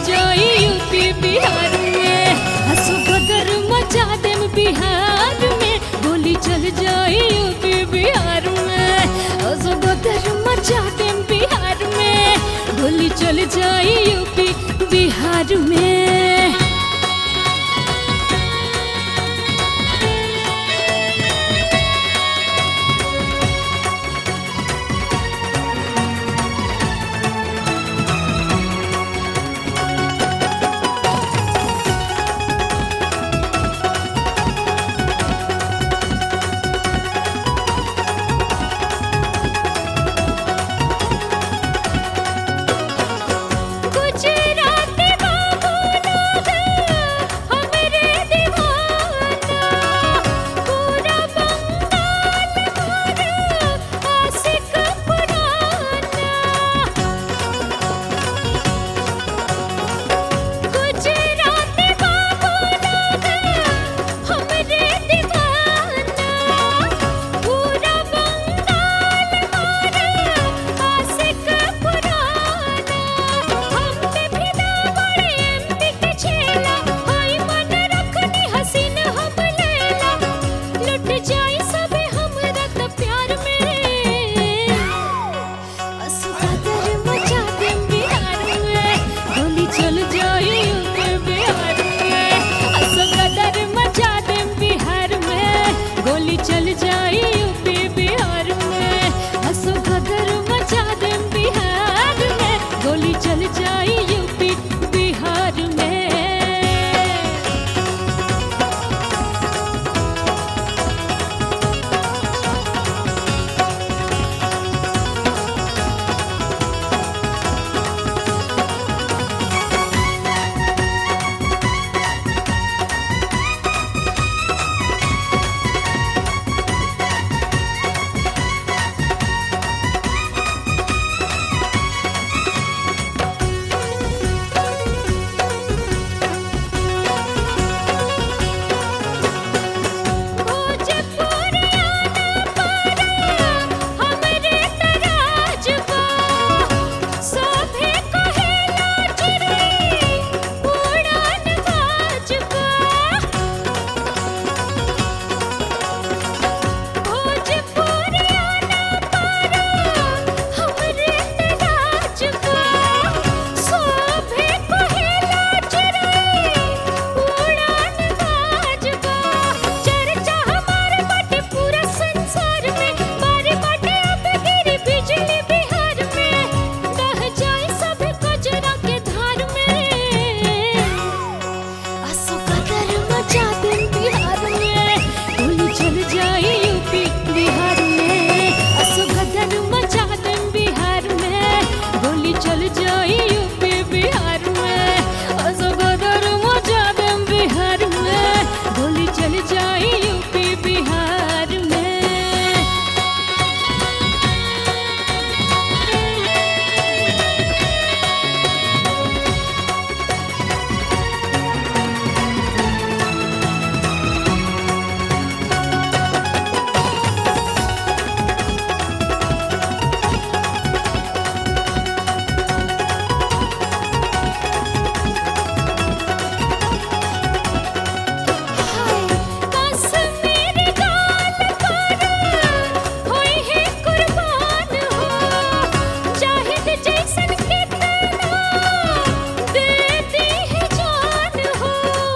जाई यूपी बिहार में हंसो बदर मचा देम बिहार में गोली चल जाई यूपी बिहार में हंसो बदर मचा देम बिहार में गोली चल जाई यूपी बिहार में गुजराती बाबू लोग हमरे दीवाना पूरा बंगाल मोर आशिक पुराना गुजराती बाबू लोग हमरे दीवाना पूरा बंगाल मोर आशिक पुराना हम पे फिदा बड़े एमपी के छेला हाय मन रखनी हसीन हम लैला लुट जाई सबे हमरा त प्यार में असुकदर मचा देम बिहार में गोली चल जाई यूपी बिहार में असुकदर मचा देम बिहार में गोली चल जाई यूपी बिहार में असुकदर मचा देम बिहार में गोली चल जाई यूपी बिहार में भोजपुरियाना पारा हमरे तराजबा सोभे कहेला चिरई उड़ान बाजबा भोजपुरियाना पारा हमरे तराजबा सोभे कहेला चिरई उड़ान बाजबा चर्चा हमार बाटे पूरा संसार में बारे बाटे अब गिरी बिजली बिहार में दह जाए सब कचरा के धार में असो कदर मचा देम बिहार में गोली चल जाए यूपी बिहार में असो कदर मचा देम बिहार में गोली चल जाए यूपी बिहार में असो कदर मचा देम बिहार में गोली चल जाए यूपी बिहार में कश्मीरी गाल पर होई है कुर्बान हो जाहिद जैसन कितना दे दी है जान हो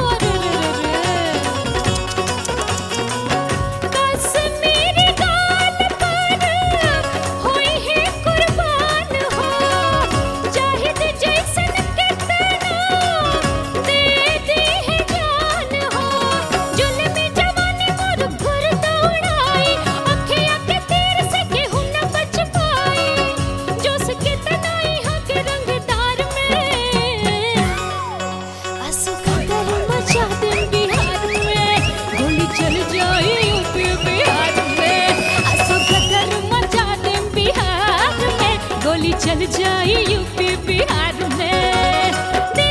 कश्मीरी गाल पर होई है कुर्बान हो जाहिद जैसन कितना दे दी है जान हो जुल्मी जवानी मोर घुर दौड़ाई अखियाँ के तीर से केहू न बच पाई जोश कितना यहाँ के रंगदार में आंसू का दर मचा देम बिहार में गोली चल जाई यूपी बिहार में आंसू का दर मचा देम बिहार में गोली चल जाई यूपी बिहार में